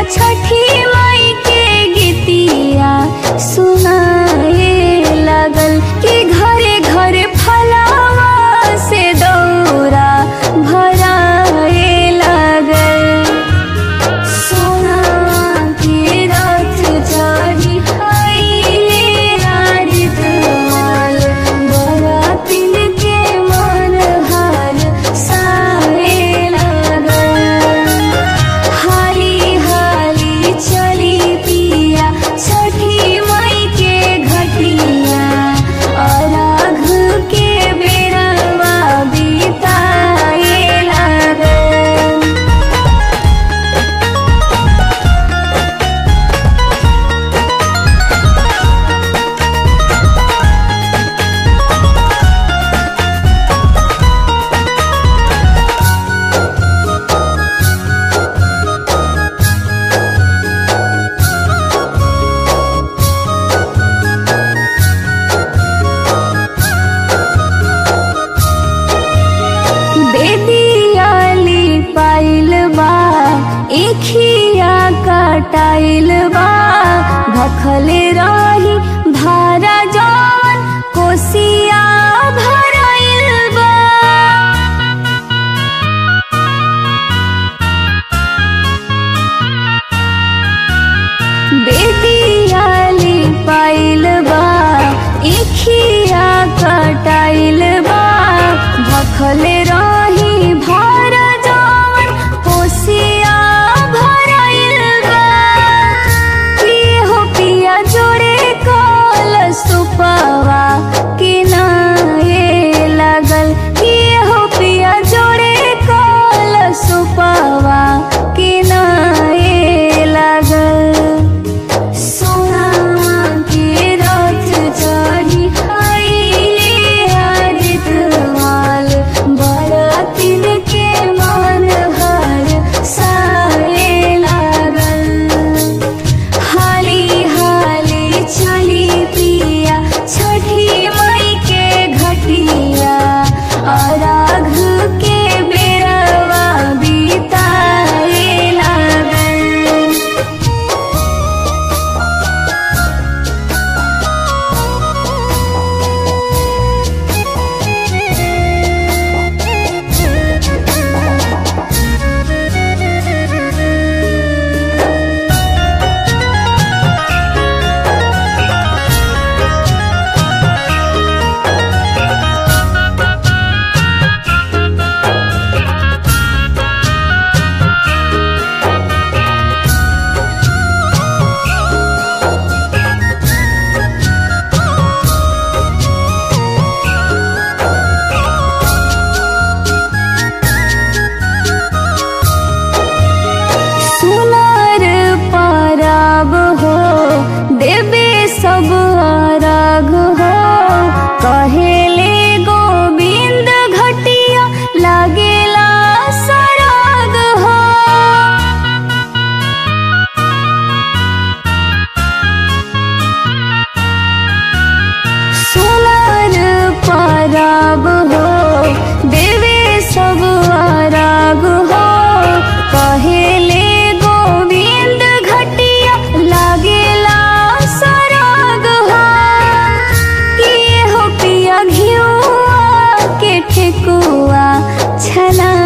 छठी माई के गीतिया सुनाए लागल कि घरे घरे फलावा से दौरा भराए लागल सोना के रथ चढ़ी आइले रारी दुआल बरातिन के मन हार सारे लागल हाली हाली चली पिया छठी माई के घटिया अराघ के बेरवा बिताए लागल बेदियाली पाइल बा एखिया कटाइल बा भखले रही भारा जवन कोसिया भराइल बा बेदियाली पाइल बा इखिया कटाइल बा भखले रही भार जवन कोसिया भराइल बा के हो पिया जोड़े कल सुपवा के नाए लागल के हो पिया जोड़े कल सुपवा के नाए लागल सोना के रथ चढ़ी आइले आदित माल बरातिन के मन हर सारे लागल हाली हाली चली पिया छठी माई के घटिया अराघ के बेरवा बिताए लागल सुनार पाराब हो देवे सब आराग हो कहेले गोविंद घटिया लागेला सराग हो सोनार पाराब हो देवे सब आराग हो कहेले गोविंद घटिया लागेला सराग हो कि हो पिया घिउआ के ठेकुआ छला